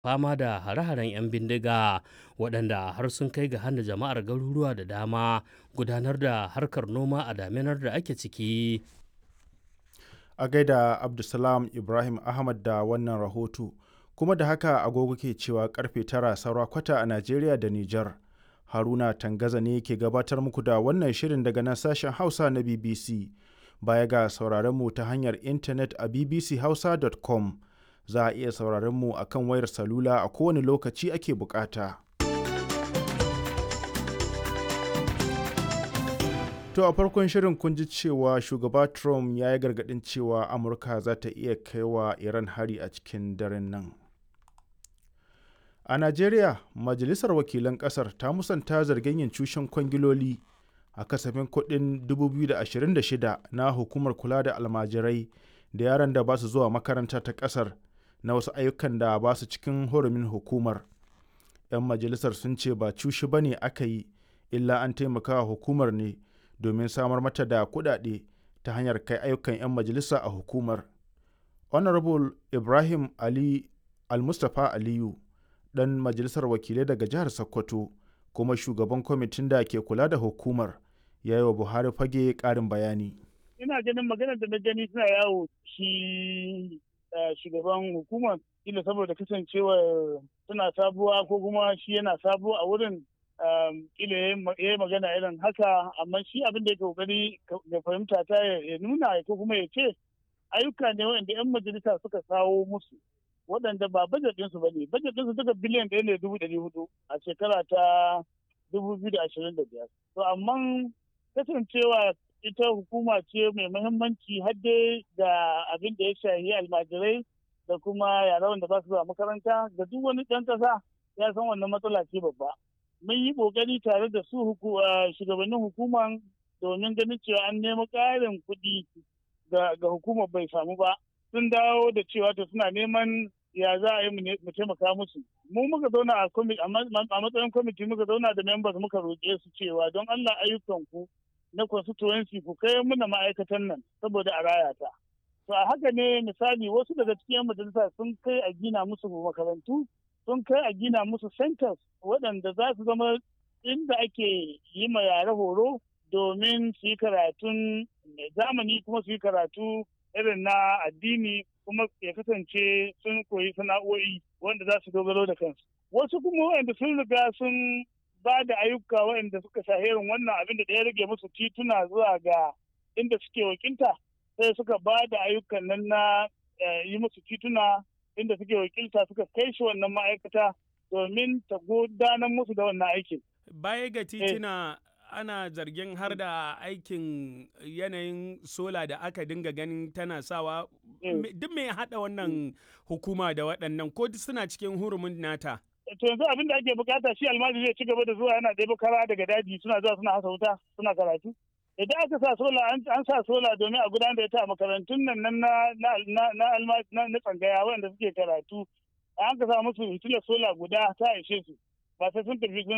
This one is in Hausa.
fama da hare-haren 'yan bindiga waɗanda har sun kai ga hana jama'ar garuruwa da dama gudanar da harkar noma a daminar da ake ciki. A gaida Abdulsalam Ibrahim Ahmad da wannan rahoto, kuma da haka agogo ke cewa karfe tara saura kwata a Najeriya da Nijar. Haruna Tangaza ne ke gabatar muku da wannan shirin daga nan sashen Hausa na BBC. Baya ga sauraron mu ta hanyar intanet a bbchausa.com. za a iya sauraron mu a kan wayar salula a kowane lokaci ake bukata. To a farkon shirin kun ji cewa shugaba Trump ya yi gargaɗin cewa Amurka za ta iya kai wa Iran hari a cikin daren nan. A Najeriya, Majalisar Wakilan ƙasar ta musanta zargin yin cushen kwangiloli a kasafin kuɗin 2026 na hukumar kula da almajirai da yaran da ba su zuwa makaranta ta ƙasar na wasu ayyukan da ba su cikin hurumin hukumar. 'Yan majalisar sun ce ba cushi ba ne aka yi, illa an taimaka wa hukumar ne domin samar mata da kuɗaɗe ta hanyar kai ayyukan 'yan majalisa a hukumar. Honorable Ibrahim Ali Almustapha Aliyu, ɗan majalisar wakilai daga jihar Sokoto, kuma shugaban kwamitin da ke kula da hukumar, ya yi wa Buhari fage ƙarin bayani. Ina ganin maganar da na gani suna yawo shi shugaban hukumar kila saboda kasancewar suna sabuwa ko kuma shi yana sabuwa a wurin kila ya yi magana irin haka amma shi abin da ya kokari ya fahimta ta ya nuna ko kuma ya ce ayyuka ne waɗanda 'yan majalisa suka kawo musu waɗanda ba bajet ɗinsu ba ne bajet ɗinsu duka biliyan ɗaya ne dubu ɗari hudu a shekara ta dubu biyu da ashirin da biyar to amma kasancewa ita hukuma ce mai muhimmanci hadde da abin da ya shahi almajirai da kuma yara wanda ba su zuwa makaranta da duk wani ɗan ƙasa ya san wannan matsala ce babba. Mun yi ƙoƙari tare da su shugabannin hukuman domin ganin cewa an nemi ƙarin kuɗi ga hukumar bai samu ba. Sun dawo da cewa to suna neman ya za a yi mu taimaka musu. Mu muka zauna a matsayin kwamiti muka zauna da members muka roƙe su cewa don Allah ayyukan ku na constituency ku kai muna ma'aikatan nan saboda a raya ta. To a haka ne misali wasu daga cikin majalisa sun kai a gina musu makarantu, sun kai a gina musu centers waɗanda za su zama inda ake yi ma yare horo domin su yi karatun zamani kuma su yi karatu irin na addini kuma ya kasance sun koyi sana'o'i wanda za su dogaro da kansu. Wasu kuma waɗanda sun riga sun ba da ayyuka waɗanda suka shaherin wannan abin da ya rage musu tituna zuwa ga inda suke wakilta sai suka ba da ayyukan nan na yi musu tituna inda suke wakilta suka kai shi wannan ma'aikata domin ta gudanar musu da wannan aikin. Baya ga tituna ana zargin har da aikin yanayin sola da aka dinga ganin tana sawa duk mai haɗa wannan hukuma da waɗannan ko suna cikin hurumin nata. to yanzu abin da ake bukata shi almajiri zai ci gaba da zuwa yana ɗebo kara daga daji suna zuwa suna hasa wuta suna karatu idan aka sa sola an sa sola domin a gudanar da ita a makarantun nan na na na tsangaya wanda suke karatu an ka sa musu hitilar sola guda ta ishe su ba sai sun tafi sun